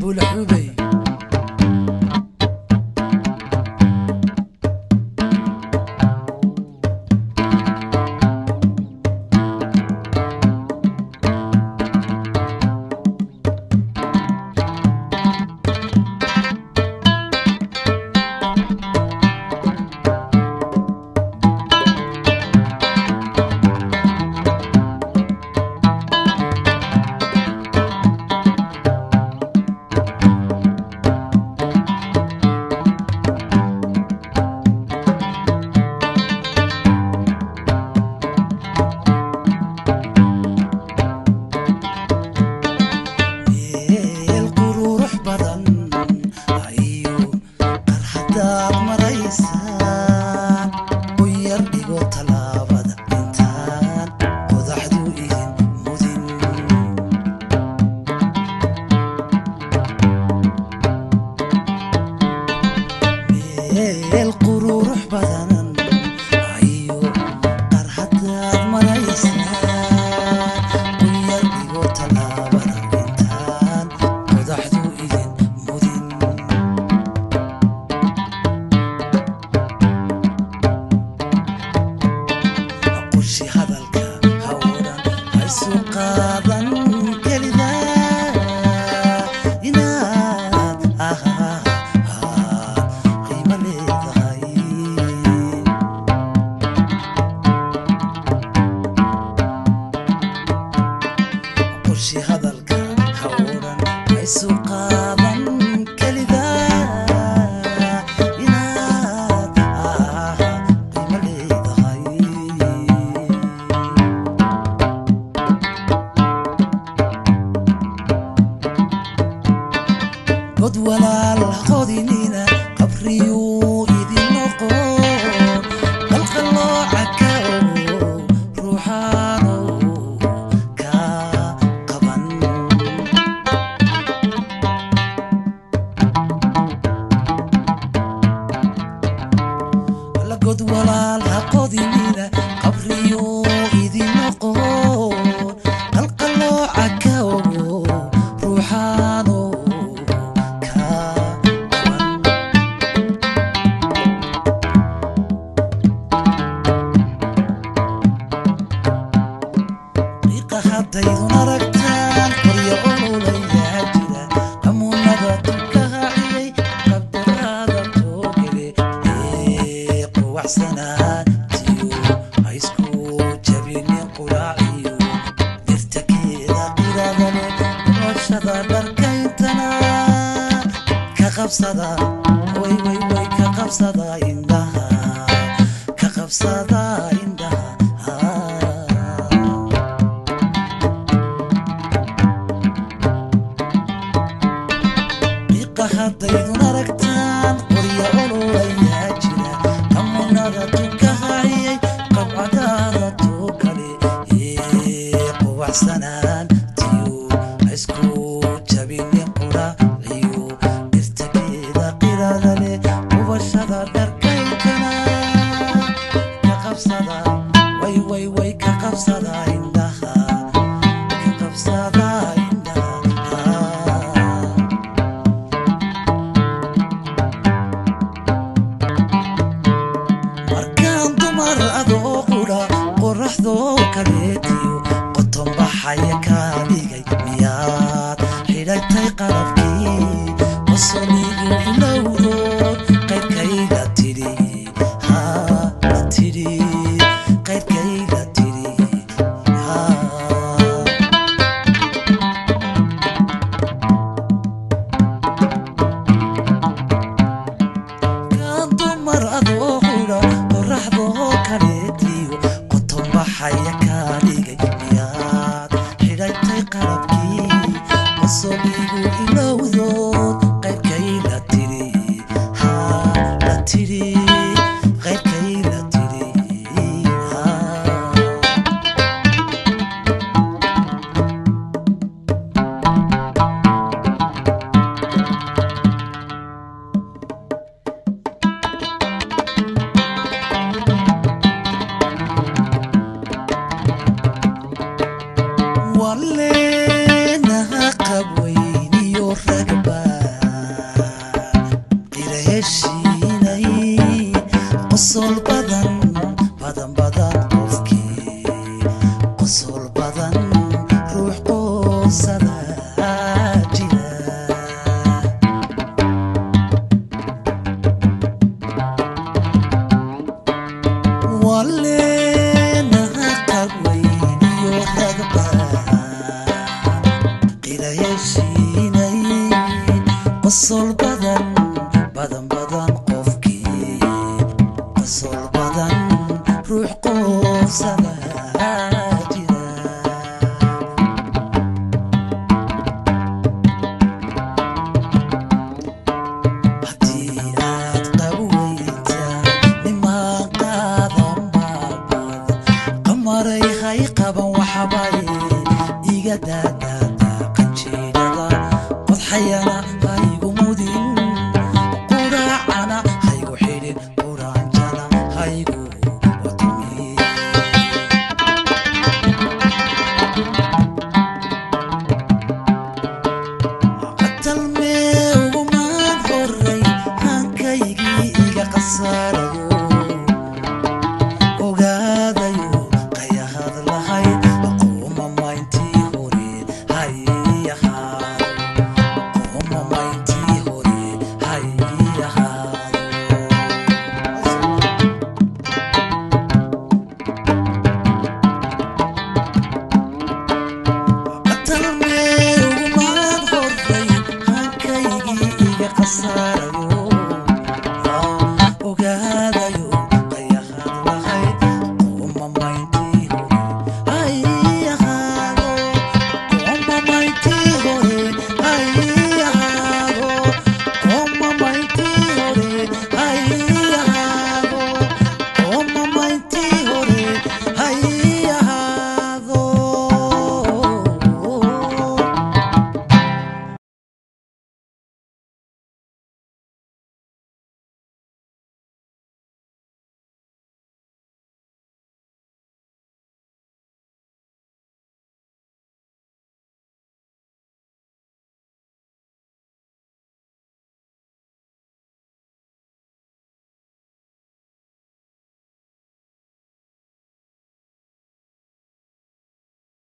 buula xubay meel qururux badan ayo qarxadaad maraysaan u yar dhigo tallaabada intaan qodaxdu idin mudin meel qururux badan ayo qarxadaad maraysaan u yar dhigo tallaabada intaan qodaxdu idin mudin qushi hadalka hawdhan haysu qaadan kelida inaad ahaad qiimo leedahay qorshi hadalka hawdhan haysu qaadan kelida inaad ahaad qiimo leedahay god walaal qodinina qabriyuu idin noqon qalqalooca ka ogo ruuxaano ka qaban la god walaal ha qodinina qabriyuu idin noqon qalqalooca ka ogo ruuxaano ka qaban qiiqa haddaydun aragtaan qoryo ololayaa jira qamuunada dulkahaciyey qabdaraada toogele ee quwaxsanaan tiyo ha isku jabinin quraaciyo dirtakeeda qiradale noloshada dharkayntana ka qabsada way way way ka qabsada indhaha ka qabsada indhaha qiiqa haddaydun aragtaan qorya ololayaa jira qamunada tukahayay qabcadaada too kale ee quwaxsanaan tiyo ha isku jabinin quraaciyo dirtageeda qirada leh ubashada dharkaynkana ka qabsada way way way ka qabsada indhaha ka qabsada indhaha markaan dumar adoo qudha qoraxdoo kaleetiyo qoton baxaya kaa dhigay miyaad xidhatay qalabkii qosoligu ilowdood qayrkayga tidhi haa la tidhi qayrkayga tidhi haa kaan dumar adoo qudha qoraxdoo kaleetiyo qoton baxaya kaa dhigay miyaad xidhatay qalabkii qosoligu ilowdood qayrkay la tidhi haa la tidhi qayrkay la tidhi haa waleenaha qabweyniyo ragba qosol badan badan badan qofkii qosol badan ruux qoosada jira walenaha qabweyniyo ragba qirayashiinay qosol badan badan badan qofkii qosol badan ruux qoosada jira haddii aad qabweyta nimaan qaadan baabad qamaray hay qaban waxbay iga daadaada qanjeedhada qodxayana haygu mudin quraacana haygu xidhin quraanjana haygu watumin qatalmee ugumaan horay hankaygii iga qasaarayo ogaadayo qayahad lahayd aqooma mayntii hore hayahaado aqooma mayntii hore hayahaado qatalmee ugumaan horay hankaygii iga qasaarayo